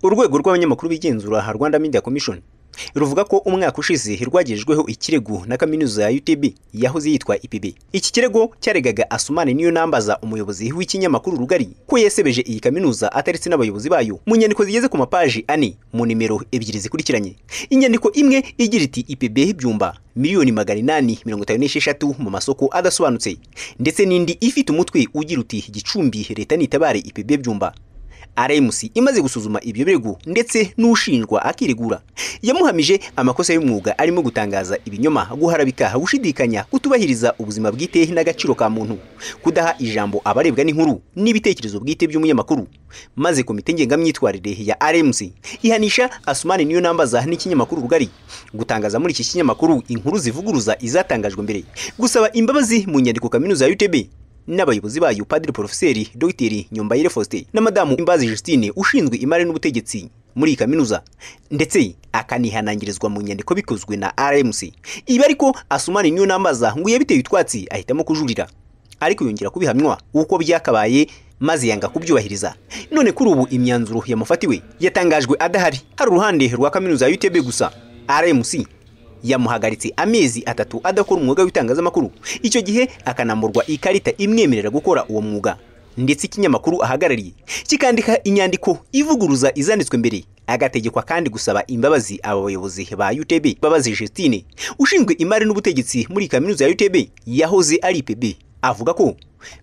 urwego rw'abanyamakuru bigenzura aha rwanda media commission ruvuga ko umwaka ushize rwagejejweho ikirego na kaminuza ya UTB yahoze yitwa IPB iki kirego cyaregaga Asumani niyo nambaza umuyobozi w'ikinyamakuru rugari ko yasebeje iyi kaminuza ataretse n'abayobozi bayo mu nyandiko zigeze ku mapaji ane mu nimero ebyiri zikurikiranye inyandiko imwe igira iti IPB ibyumba miliyoni magana inani mirongo itanu n'esheshatu mu masoko adasobanutse ndetse n'indi ifite umutwe ugira uti gicumbi leta nitabare IPB byumba RMC imaze gusuzuma ibyo birego ndetse n'ushinjwa akiregura yamuhamije amakosa y'umwuga arimo gutangaza ibinyoma guharabika gushidikanya kutubahiriza ubuzima bwite n'agaciro ka muntu kudaha ijambo abarebwa n'inkuru n'ibitekerezo bwite by'umunyamakuru maze komite ngengamyitwarire ya RMC ihanisha Asumani niyo nambaza n'ikinyamakuru rugari gutangaza muri iki kinyamakuru inkuru zivuguruza izatangajwe mbere gusaba imbabazi mu nyandiko kaminuza ya UTB n'abayobozi bayo Padiri Porofeseri Dr Nyombayire Faustin na Madamu Imbazi Justine ushinzwe imari n'ubutegetsi muri iyi kaminuza ndetse akanihanangirizwa mu nyandiko bikozwe na RMC ibi ariko Asumani niyo nambaza ngo yabiteye utwatsi ahitamo kujurira ariko yongera kubihamywa uko byakabaye maze yanga kubyubahiriza none kuri ubu imyanzuro yamufatiwe yatangajwe adahari hari uruhande rwa kaminuza ya UTB gusa RMC yamuhagaritse amezi atatu adakora umwuga w'itangazamakuru icyo gihe akanamburwa ikarita imwemerera gukora uwo mwuga ndetse ikinyamakuru ahagarariye kikandika inyandiko ivuguruza izanditswe mbere agategekwa kandi gusaba imbabazi aba bayobozi ba UTB Mbabazi Justine ushinzwe imari n'ubutegetsi muri kaminuza ya UTB yahoze ari IPB avuga ko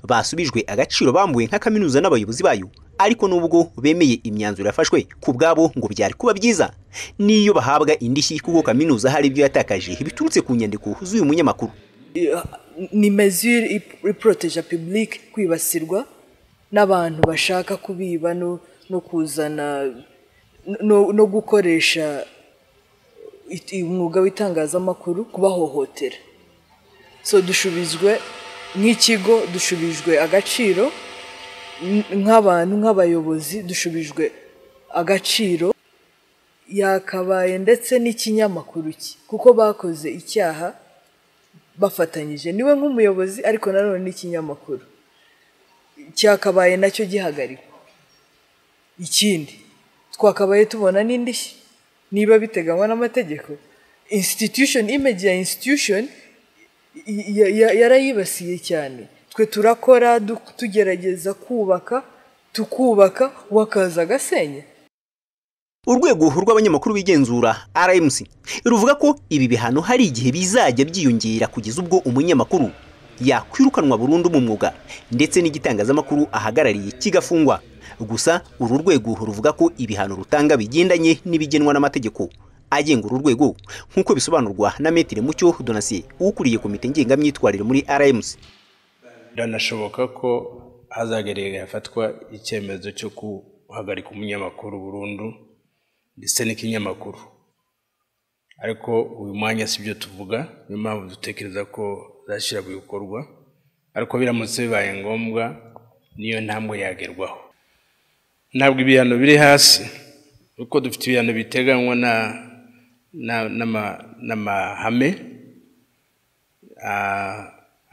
basubijwe agaciro bambuwe nka kaminuza n'abayobozi bayo ariko nubwo bemeye imyanzuro yafashwe ku bwabo ngo byari kuba byiza niyo bahabwa indishyi kuko kaminuza hari ibyo yatakaje biturutse ku nyandiko z'uyu munyamakuru ni mezure iporoteje pibulike kwibasirwa n'abantu bashaka kubiba no kuzana no gukoresha umwuga w'itangazamakuru kubahohotera so dushubizwe nk'ikigo dushubijwe agaciro nk'abantu nk'abayobozi dushubijwe agaciro yakabaye ndetse n'ikinyamakuru cye kuko bakoze icyaha bafatanyije niwe nk'umuyobozi ariko nanone n'ikinyamakuru cyakabaye nacyo gihagarikwa ikindi twakabaye tubona n'indishyi niba biteganywa n'amategeko institution image ya institution yarayibasiye cyane twe turakora tugerageza kubaka tukubaka wakaza agasenya urwego rw'abanyamakuru bigenzura RMC ruvuga ko ibi bihano hari igihe bizajya byiyongera kugeza ubwo umunyamakuru yakwirukanwa burundu mu mwuga ndetse n'igitangazamakuru ahagarariye kigafungwa gusa uru rwego ruvuga ko ibihano rutanga bigendanye n'ibigenwa n'amategeko agenga uru rwego nk'uko bisobanurwa na Metire Mucyo Donatien ukuriye komite ngengamyitwarire muri RMC biranashoboka ko hazagerera hafatwa icyemezo cyo guhagarika umunyamakuru burundu ndetse n'ikinyamakuru ariko uyu mwanya si byo tuvuga niyo mpamvu dutekereza ko zashyira ku bikorwa ariko biramutse bibaye ngombwa niyo ntambwe yagerwaho ntabwo ibihano biri hasi kuko dufite ibihano biteganywa n'amahame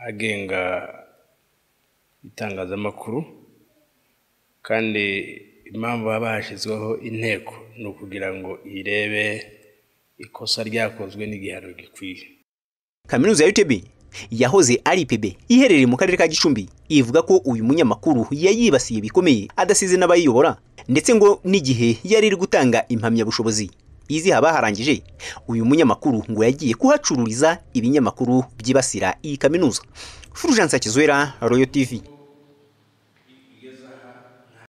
agenga itangazamakuru kandi impamvu haba hashyizweho inteko ni ukugira ngo irebe ikosa ryakozwe n'igihano gikwiye kaminuza ya UTB yahoze ari IPB iherereye mu karere ka Gicumbi ivuga ko uyu munyamakuru yayibasiye bikomeye adasize n'abayiyobora ndetse ngo n'igihe yari iri gutanga impamyabushobozi izi haba harangije uyu munyamakuru ngo yagiye kuhacururiza ibinyamakuru byibasira iyi kaminuza Fulgence Kizwera Royal TV